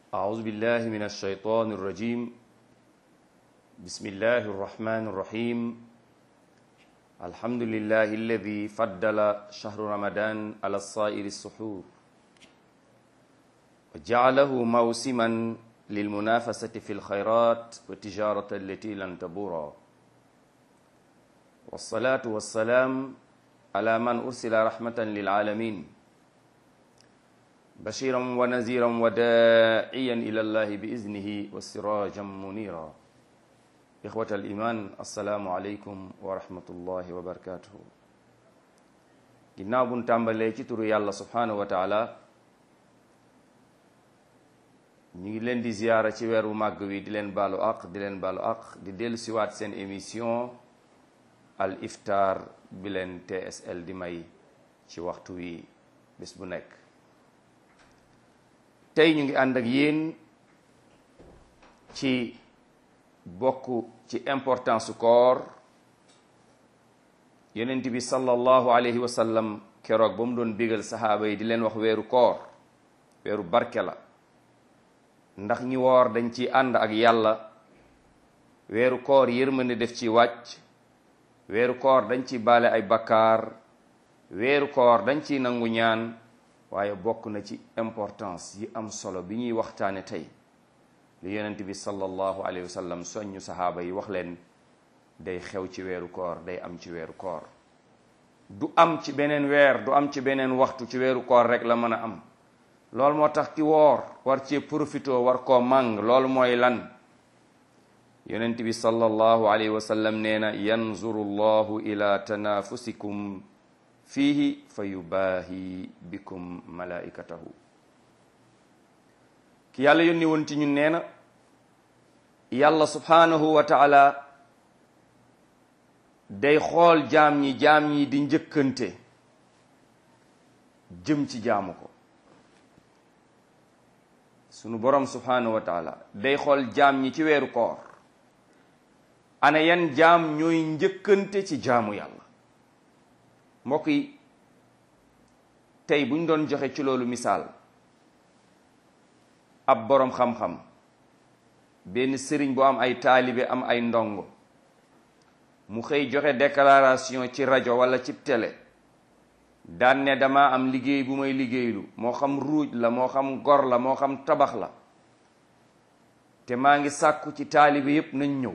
أعوذ بالله من الشيطان الرجيم بسم الله الرحمن الرحيم الحمد لله الذي فضل شهر رمضان على الصائر السحور وجعله موسما للمنافسة في الخيرات والتجارة التي لن تبورا والصلاة والسلام على من أرسل رحمة للعالمين بشيرا ونذيرا وداعيا إلى الله بإذنه وسراجا منيرا إخوة الإيمان السلام عليكم ورحمة الله وبركاته ginnaaw buñ tàmbalee ci turu yàlla subhanahu wa taala ñu ngi leen di ziyaara ci weeru màgg wi di leen baalu aq di leen baalu aq di dellu siwaat seen émission al iftar bi leen TSL di may ci waxtu wi bés bu nekk tey ñu ngi ànd ak yéen ci bokk ci importance su koor yonent bi sallallahu alayhi wa sallam keroog ba mu doon bégal saxaaba yi di leen wax weeru koor weeru barke la ndax ñi woor dañ ci ànd ak yàlla weeru koor yërmande def ci wàcc weeru koor dañ ci baale ay bakkaar weeru koor dañ ci nangu ñaan waaye bokk na ci importance yi am solo bi ñuy waxtaane tey li yonent bi sallallahu alayhi wa sallam soññu saxaaba yi wax leen day xew ci weeru koor day am ci weeru koor du am ci beneen weer du am ci beneen waxtu ci weeru koor rek la mën a am loolu moo tax ki woor war cee profito war koo màng loolu mooy lan yonent bi sallallahu alayhi wa sallam nee na yanzuru llahu ila tanafusikum fiihi fa yubaahi bikum malaikatahu ki yàlla yónni woon ci ñun nee na yàlla subhanahu wa taala day xool jaam ñi jaam ñi di njëkkante jëm ci jaamu ko sunu borom subhanahu wa taala day xool jaam ñi ci weeru koor ana yan jaam ñooy njëkkante ci jaamu yàlla mbokk yi tey bu ñu doon joxe ci loolu misaal ab boroom xam-xam benn sëriñ bu am ay taalibe am ay ndongo mu xëy joxe déclaration ci rajo walla ci télé daan ne dama am liggéey bu may liggéeylu moo xam ruuj la moo xam gor la moo xam tabax la te maa ngi sàkku ci taalibe yépp nañ ñëw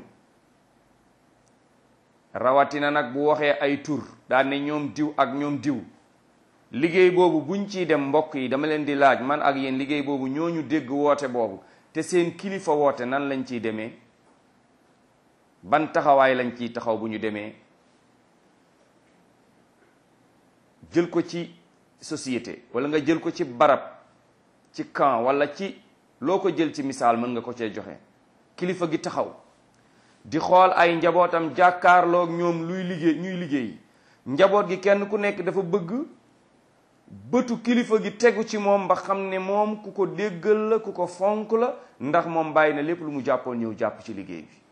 rawatina nag bu waxee ay tur daan ne ñoom diw ak ñoom diw liggéey boobu buñ ciy dem mbokk yi dama leen di laaj man ak yéen liggéey boobu ñooñu dégg woote boobu te seen kilifa woote nan lañ ciy demee ban taxawaay lañ ciy taxaw bu ñu demee jël ko ci société wala nga jël ko ci barab ci camp wala ci loo ko jël ci misaal mën nga ko cee joxe kilifa gi taxaw di xool ay njabootam jàkkaarloog ñoom luy liggéey ñuy liggéey njaboot gi kenn ku nekk dafa bëgg bëtu kilifa gi tegu ci moom ba xam ne moom ku ko déggal la ku ko fonk la ndax moom bàyyi na lépp lu mu jàppoon ñëw jàpp ci liggéey bi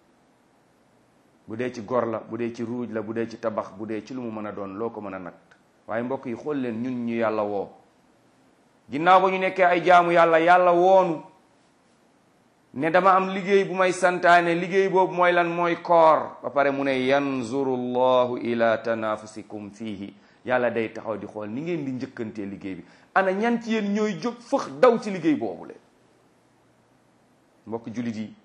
bu dee ci gor la bu dee ci ruuj la bu dee ci tabax bu dee ci lu mu mën a doon loo ko mën a nag waaye mbokk yi xool leen ñun ñu yàlla woo ginnaaw ba ñu nekkee ay jaamu yàlla yàlla woonu ne dama am liggéey bu may santaane liggéey boobu mooy lan mooy koor ba pare mu ne yanzuru llahu ila tanafusikum fiihi yàlla day taxaw di xool ni ngeen di njëkkantee liggéey bi ana ñan ci yéen ñooy jóg fëx daw ci liggéey boobu le mbokk jullit yi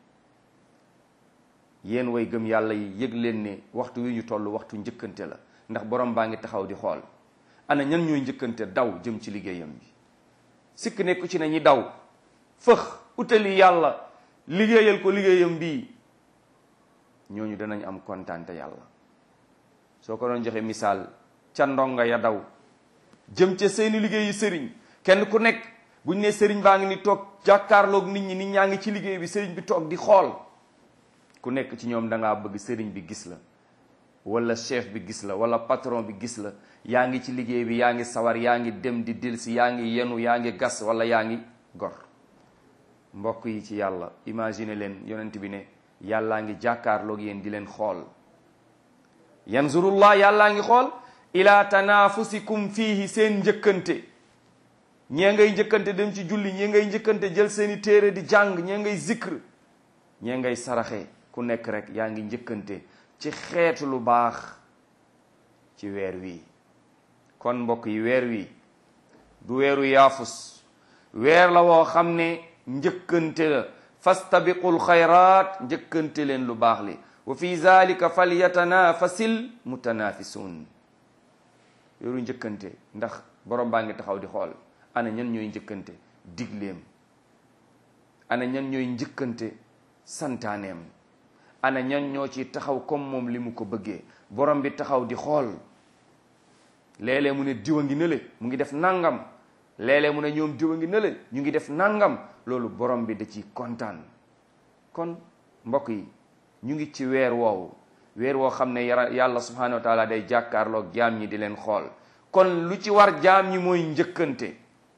yéen way gëm yàlla yi yëg leen ne waxtu wi ñu toll waxtu njëkkante la ndax borom baa ngi taxaw di xool ana ñan ñooy njëkkante daw jëm ci liggéeyam bi sikk nekku ci ne ñi daw fëx utali yàlla liggéeyal ko liggéeyam bii ñooñu danañ am kontaante yàlla soo ko doon joxe misaal ca ndonga ya daw jëm ca seeni liggéeyi sëriñ kenn ku nekk buñ ne sëriñ baa ngi ni toog jàkkaarloog nit ñi nit ñaa ngi ci liggéey bi sëriñ bi toog di xool ku nekk ci ñoom dangaa bëgg sëriñ bi gis la wala chef bi gis la wala patron bi gis la yaa ngi ci liggéey bi yaa ngi sawar yaa ngi dem di delsi yaa ngi yenu yaa ngi gas wala yaa ngi gor mbokk yi ci yàlla imagine leen yonent bi ne yàllaa ngi jàkkaarloog yéen di leen xool yanzurullah yàllaa ngi xool ila tanafusikum fiihi seen njëkkante ñee ngay njëkkante dem ci julli ñee ngay njëkkante jël seeni téere di jàng ñee ngay zikr ñee ngay saraxe ku nekk rek yaa ngi njëkkante ci xeetu lu baax ci weer wi kon mbokk yi weer wi du weeru yaafus weer la woo xam ne njëkkante la fastabiqul xayraat njëkkante leen lu baax li wa fi zalika falyatanafasil mutanafisun weeru njëkkante ndax borom baa ngi taxaw di xool ana ñan ñooy njëkkante digleem ana ñan ñooy njëkkante santaaneem ana ñan ñoo ci taxaw comme moom li mu ko bëggee borom bi taxaw di xool léeg-léeg mu ne diwa ngi nële mu ngi def nangam léeg-léeg mu ne ñoom diwa ngi nële ñu ngi def nangam loolu borom bi da ci kontaan kon mbokk yi ñu ngi ci weer woowu weer woo xam ne yara yàlla subhanahu wa taala day jàkkaarloog jaam ñi di leen xool kon lu ci war jaam ñi mooy njëkkante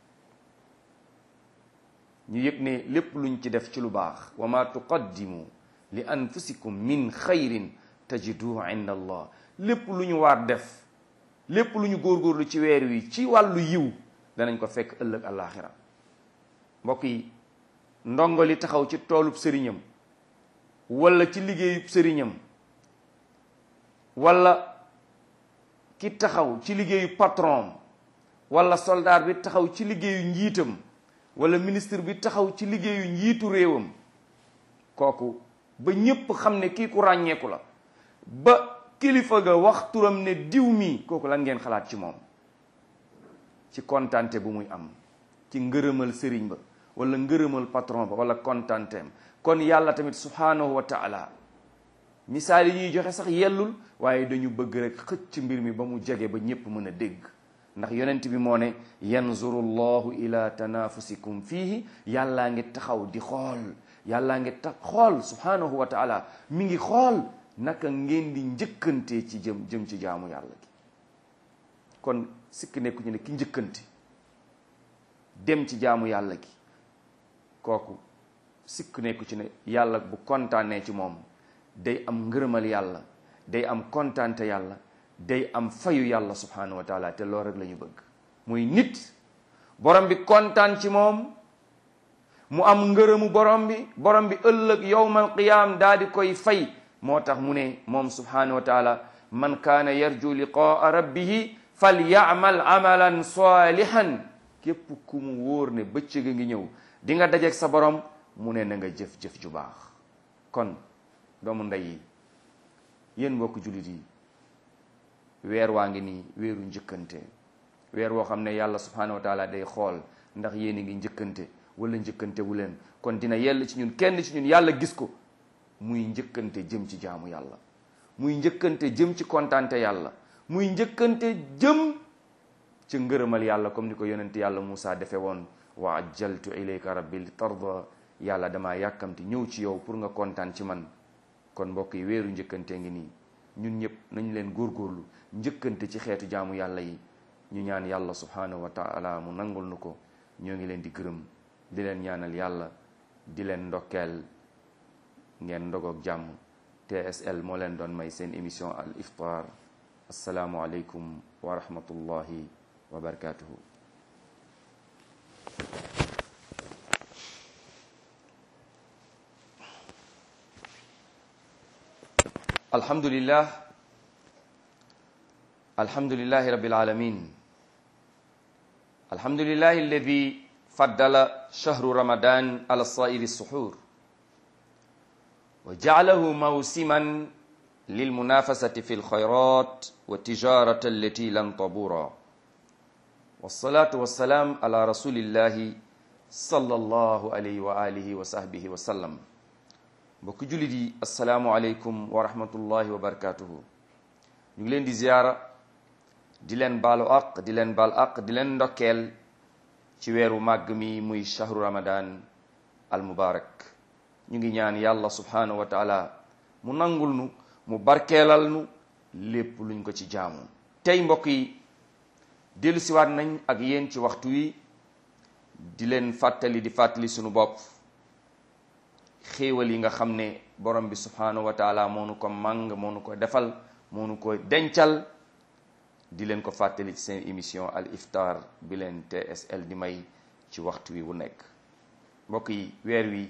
ñu yëg ne lépp luñ ci def ci lu baax wa ma tuqaddimu li anfusikum min xayrin tajiduhu inda allah lépp lu ñu war def lépp lu ñu góorgóorlu ci weer wi ci wàllu yiw danañ ko fekk ëllëg àllaaxira mbokk yi ndongo li taxaw ci toolub sëriñam wala ci liggéeyub sëriñam wala ki taxaw ci liggéeyu patron wala soldat bi taxaw ci liggéeyu njiitam wala ministre bi taxaw ci liggéeyu njiitu réewam kooku ba ñépp xam ne kii ku ràññeeku la ba kilifa ga wax turam ne diw mi kooku lan ngeen xalaat ci moom ci kontante bu muy am ci ngërëmal sëriñ ba wala ngërëmal patron ba wala kontanteem kon yàlla tamit subhanahu wa taala misaal yi ñuy joxe sax yellul waaye dañu bëgg rek xëcc mbir mi ba mu jege ba ñépp mën a dégg ndax yonent bi moo ne yanzuru llahu ila tanafusikum fiihi yàllaa ngi taxaw di xool yàllaa ngi tax xool subhanahu wa taala mi ngi xool naka ngeen di njëkkante ci jëm jëm ci jaamu yàlla gi kon sikk nekku ñu ne ki njëkkante dem ci jaamu yàlla gi kooku sikk nekku ci ne yàlla bu kontaanee ci moom day am ngërëmal yàlla day am kontaante yàlla day am fayu yàlla subhanahu wa taala te loolu rek la ñu bëgg muy nit borom bi kontaan ci moom mu am ngërëmu borom bi borom bi ëllëg yowmal qiyaam daa di koy fay moo tax mu ne moom subhanahu wa taala man kaana yarju liqaa rabbihi fal yaamal amalan salihan képp ku mu wóor ne bëccëg a ngi ñëw di nga dajeeg sa borom mu ne na nga jëf-jëf ju baax kon doomu ndey yi yéen mbokk jullit yi weer waa ngi nii weeru njëkkante weer woo xam ne yàlla subhanahu wa taala day xool ndax yéen a ngi njëkkante wala njëkkante wu leen kon dina yell ci ñun kenn ci ñun yàlla gis ko muy njëkkante jëm ci jaamu yàlla muy njëkkante jëm ci kontante yàlla muy njëkkante jëm ci ngërëmal yàlla comme ni ko yonent yàlla Moussa defe woon wa ajjaltu ilayka rabbi li tarda yàlla dama yàkkamti ñëw ci yow pour nga kontaan ci man kon mbokk yi weeru njëkkante ngi nii ñun ñëpp nañ leen góorgóorlu njëkkante ci xeetu jaamu yàlla yi ñu ñaan yàlla subhanahu wa taala mu nangul nu ko ñoo ngi leen di gërëm di leen ñaanal yàlla di leen ndokkeel ngeen ndogoog jàmm TSL moo leen doon may seen émission al iftar assalaamu aleykum wa rahmatullahi wa barakatuhu alhamdulillah alhamdulillahi rabbil alamin alhamdulillahi alladi faddala shahru ramadan ala sairi suhur wa jaalahu mawsiman lilmunafasati fi lkhayrat wa tijarata allati lan tabura wassalatu wassalam ala rasulillahi sallallahu alayhi wa alihi wa sahbihi wa sallam mbokk jullit yi asalaamualeykum wa rahmatullahi wa barakatuhu ñu ngi leen di ziyaara di leen baalu aq di leen baal aq di leen ndokkeel ci weeru màgg mi muy shahru ramadan al mubarak ñu ngi ñaan yàlla subhanahu wa taala mu nangul nu mu barkeelal nu lépp luñ ko ci jaamu tey mbokk yi dellu siwaat nañ ak yéen ci waxtu wi di leen fàttali di fàttali sunu bopp xéewal yi nga xam ne borom bi subhanahu wa taala moo nu ko màng moo nu ko defal moo nu ko dencal di leen ko fàttali ci seen émission al iftar bi leen TSL di may ci waxtu wi wu nekk mbokk yi weer wi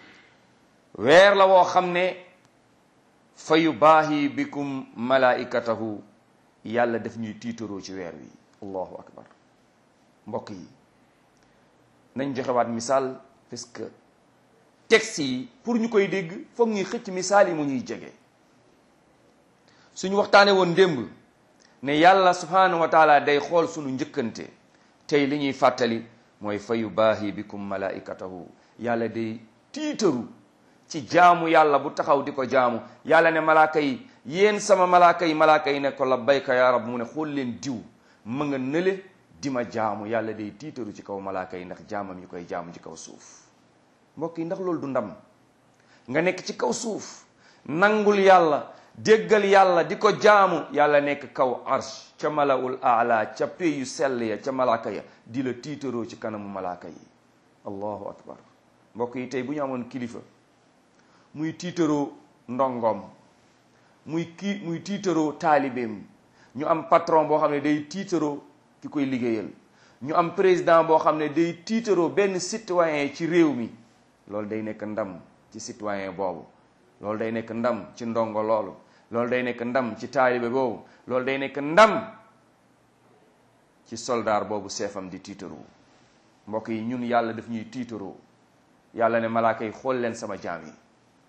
weer la woo xam ne fa yubaahi bikum malaikatahu yàlla daf ñuy tiitaroo ci weer wi allahu akbar mbokk yi nañ joxewaat misaal parce que texte yi pour ñu koy dégg foog ñuy xëcc misaal yi mu ñuy jege suñu waxtaane woon démb ne yàlla subhanahu wa taala day xool suñu njëkkante tey li ñuy fàttali mooy fa yubaahi bikum malaikatahu yàlla day tiitaru ci jaamu yàlla bu taxaw di ko jaamu yàlla ne malaaka yi yéen sama malaaka yi malaaka yi ne ko labbayka ya rab mu ne xool leen diw ma nga nële di ma jaamu yàlla day tiitaru ci kaw malaaka yi ndax jaamam yi koy jaamu ci kaw suuf mbokk yi ndax loolu du ndam nga nekk ci kaw suuf nangul yàlla déggal yàlla di ko jaamu yàlla nekk kaw arsh ca malaul aala ca pey yu sell ya ca malaaka ya di la tiitaroo ci kanamu malaaka yi allahu akbar mbokk yi tey bu ñu amoon kilifa muy tiitaroo ndongoom muy kii muy tiitaroo taalibeem ñu am patron boo xam ne day tiitaroo ki koy liggéeyal ñu am président boo xam ne day tiitaroo benn citoyen ci réew mi loolu day nekk ndam ci citoyen boobu loolu day nekk ndam ci ndongo loolu loolu day nekk ndam ci taalibe boobu loolu day nekk ndam ci soldaar boobu seefam di tiitaroo mbokk yi ñun yàlla daf ñuy tiitaroo yàlla ne malaaka yi xool leen sama jaam yi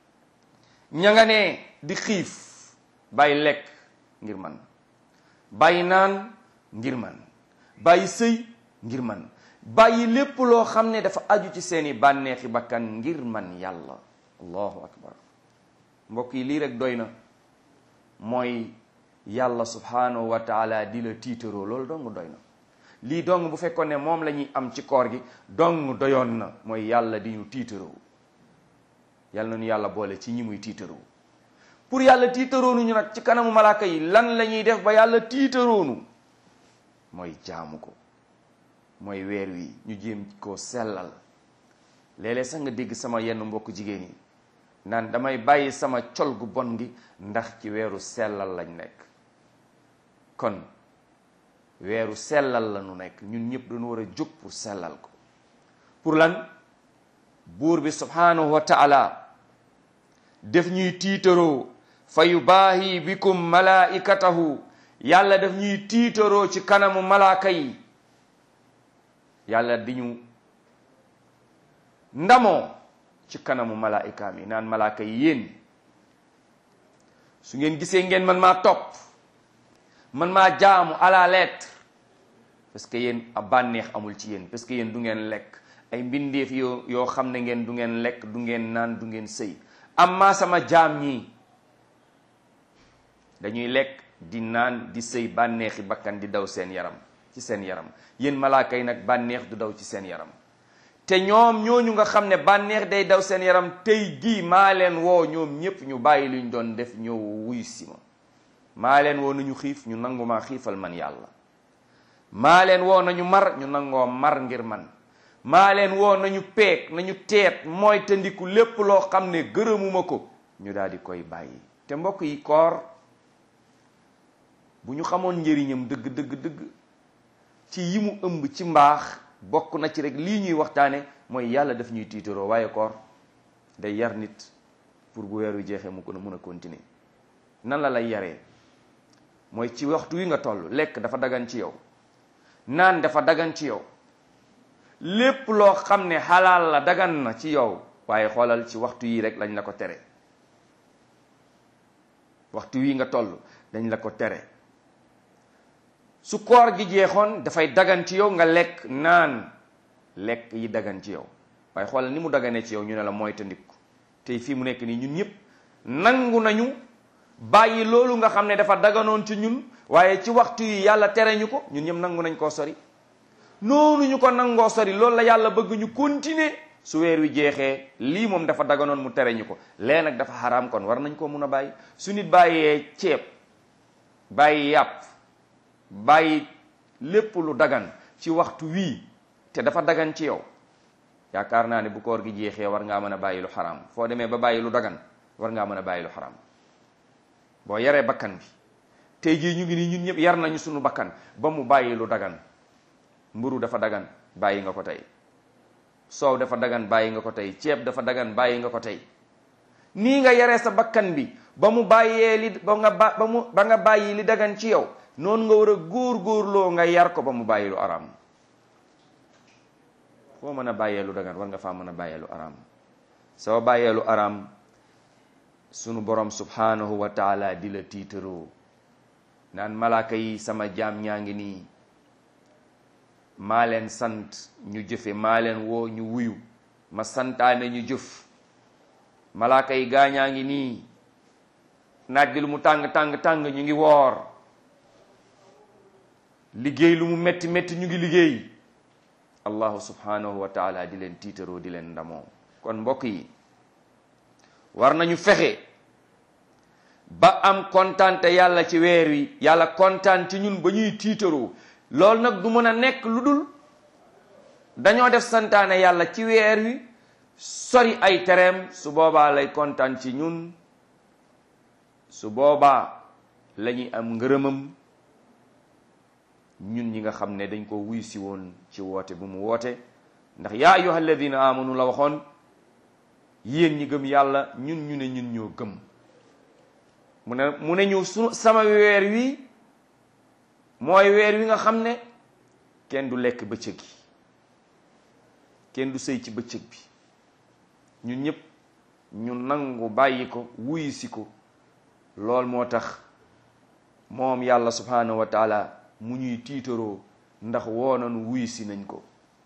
ña nga ne di xiif bàyyi lekk ngir man bàyyi naan ngir man bàyyi sëy ngir man bàyyi lépp loo xam ne dafa aju ci seeni bànneexi bakkan ngir man yàlla allahu akbar mbokk yi lii rek doy na mooy yàlla subhanahu wa taala di la tiitaroo loolu dong doy na lii dong bu fekkoon ne moom la ñuy am ci koor gi dong doyoon na mooy yàlla di ñu tiitaroo yàlla nañu yàlla boole ci ñi muy tiitaroonu pour yàlla tiitaroonu ñu nag ci kanamu malaaka yi lan la ñuy def ba yàlla tiitaroonu mooy jaamu ko mooy weer wi ñu jéem koo sellal léeg-léeg sax nga dégg sama yenn mbokk jigéen yi naan damay bàyyi sama col gu bon gi ndax ci weeru sellal lañ nekk kon weeru sellal la nu nekk ñun ñëpp dañu war a jóg pour sellal ko pour lan buur bi subhanahu wa taala def ñuy tiitaroo fa yubaahi bikum malaikatahu yàlla def ñuy tiitaroo ci kanamu malaaka yi yàlla di ñu ndamoo ci kanamu malaikaam yi naan malaaka yi yéen su ngeen gisee ngeen man maa topp man maa jaamu à la lettre parce que yéen a bànneex amul ci yéen parce que yéen du ngeen lekk ay mbindeef yoo yoo xam ne ngeen du ngeen lekk du ngeen naan du ngeen sëy amma sama jaam ñii dañuy lekk di naan di sëy bànneexi bakkan di daw seen yaram ci seen yaram yéen malaaka yi nag bànneex du daw ci seen yaram te ñoom ñooñu nga xam ne bànneex day daw seen yaram tey jii maa leen woo ñoom ñépp ñu bàyyi luñ doon def ñëw wuy si ma maa leen woo nañu xiif ñu nangu maa xiifal man yàlla maa leen woo nañu mar ñu nangoo mar ngir man maa leen woo nañu peeg nañu teet mooy te ndiku lépp loo xam ne gërëmuma ko ñu daal di koy bàyyi te mbokk yi koor bu ñu xamoon njëriñam dëgg dëgg dëgg ci yi mu ëmb ci mbaax bokk na ci rek lii ñuy waxtaane mooy yàlla daf ñuy tiitaroo waaye koor day yar nit pour bu weer wi jeexee mu ko mun a continuer nan la lay yaree mooy ci waxtu wi nga toll lekk dafa dagan ci yow naan dafa dagan ci yow lépp loo xam ne xalaal la dagan na ci yow waaye xoolal ci waxtu yi rek lañ la ko tere waxtu wi nga toll dañ la ko tere su koor gi jeexoon dafay dagan ci yow nga lekk naan lekk yi dagan ci yow waaye xoolal ni mu daganee ci yow ñu ne la mooy tandiku tey fii mu nekk nii ñun ñëpp nangu nañu bàyyi loolu nga xam ne dafa daganoon ci ñun waaye ci waxtu yi yàlla tere ñu ko ñun ñëpp nangu nañ koo sori noonu ñu ko nangoo sori loolu la yàlla bëgg ñu continuer su weer wi jeexee lii moom dafa daganoon mu tere ñu ko lee nag dafa xaraam kon war nañ koo mun a bàyyi su nit bàyyee ceeb bàyyi yàpp bàyyi lépp lu dagan ci waxtu wii te dafa dagan ci yow yaakaar naa ne bu koor gi jeexee war ngaa mën a bàyyi lu xaraam foo demee ba bàyyi lu dagan war ngaa mën a bàyyi lu xaraam boo yaree bakkan bi tey jii ñu ngi nii ñun ñëpp yar nañu suñu bakkan ba mu bàyyi lu dagan mburu dafa dagan bàyyi nga ko tey soow dafa dagan bàyyi nga ko tey ceeb dafa dagan bàyyi nga ko tey nii nga yaree sa bakkan bi ba mu bàyyee li ba nga ba ba mu ba nga bàyyi li dagan ci yow noonu nga war a góor-góorloo nga yar ko ba mu bàyyi lu araam foo mën a bàyyee lu dagan war nga faa mën a bàyyee lu araam soo bàyyee lu araam sunu borom subhanahu wa taala di la tiitaroo naan malaaka yi sama jaam ñaa ngi nii maa leen sant ñu jëfe maa leen woo ñu wuyu ma santaane ñu jëf malaaka yi gaañaa ngi nii naaj bi lu mu tàng tàng tàng ñu ngi woor liggéey lu mu metti metti ñu ngi liggéey allahu subhanahu wa taala di leen tiitaroo di leen ndamoo kon mbokk yi war nañu fexe ba am kontaan te yàlla ci weer wi yàlla kontaan ci ñun ba ñuy tiitaroo loolu nag du mën a nekk lu dul dañoo def santaane yàlla ci weer wi sori ay tereem su boobaa lay kontaan ci ñun su boobaa la ñuy am ngërëmam ñun ñi nga xam ne dañ ko wuy si woon ci woote bu mu woote ndax yaa ayyuha alladina amanu la waxoon yéen ñi gëm yàlla ñun ñu ne ñun ñoo gëm mu ne mu ne ñu su sama weer wi mooy weer wi nga xam ne kenn du lekk bëccëg gi kenn du sëy ci bëccëg bi ñun ñëpp ñu nangu bàyyi ko wuyu si ko lool moo tax moom yàlla subhanahu wa taala mu ñuy tiitaroo ndax woonanu wuyu si nañ ko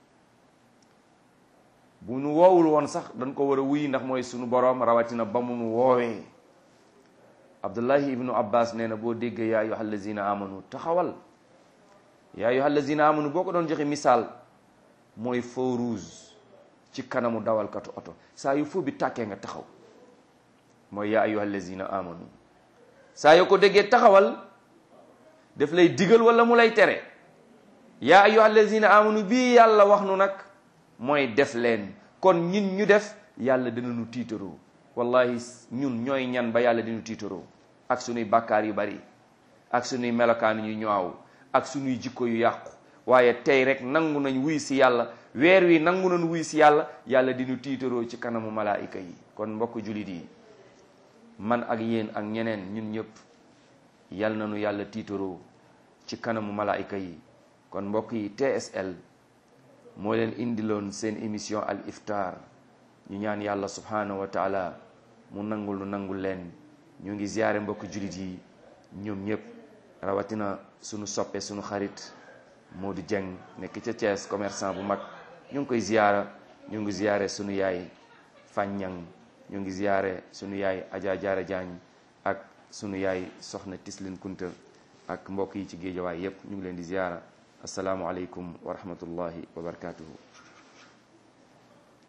bu nu woowul woon sax dañ ko war a wuy ndax mooy sunu boroom rawatina ba mu nu woowee abdullahi ibnu abbas nee na boo déggee yaa ayyuha allazina amanu taxawal yaa ayyuha allazina amanu boo ko doon joxe misaal mooy feu rouge ci kanamu dawalkatu oto saa yu feu bi tàkkee nga taxaw mooy yaa ayyuha allazina amanu saa yoo ko déggee taxawal daf lay digal wala mu lay tere yaa ayyuha allazina amanu bii yàlla wax nu nag mooy def leen kon ñun ñu def yàlla dinañu tiitaroo wallahi ñun ñooy ñan ba yàlla dinu tiitaroo ak sunuy bàkkaar yu bari ak sunuy melokaan yu ñaaw ak sunuy jikko yu yàqu waaye tey rek nangu nañ wuy si yàlla weer wi nangu nañ wuy si yàlla yàlla dinu tiitaroo ci kanamu malaayika yi kon mbokk julit yi man ak yéen ak ñeneen ñun ñëpp yal nañu yàlla tiitaroo ci kanamu malaayika yi kon mbokk yi TSL moo leen indiloon seen émission al iftar ñu ñaan yàlla subhanahu wa taala mu nangul nu nangul leen ñu ngi ziyaare mbokk julit yi ñoom ñëpp rawatina sunu soppe sunu xarit Modou Dieng nekk ca Thiès commerçant bu mag ñu ngi koy ziyaara ñu ngi ziyaare sunu yaay Fàññang ñu ngi ziyaare sunu yaay Adja Jaara Jaañ ak sunu yaay soxna Tislin Kunta ak mbokk yi ci géejawaay yépp ñu ngi leen di ziyaara asalaamualeykum wa rahmatullahi wa barakatuhu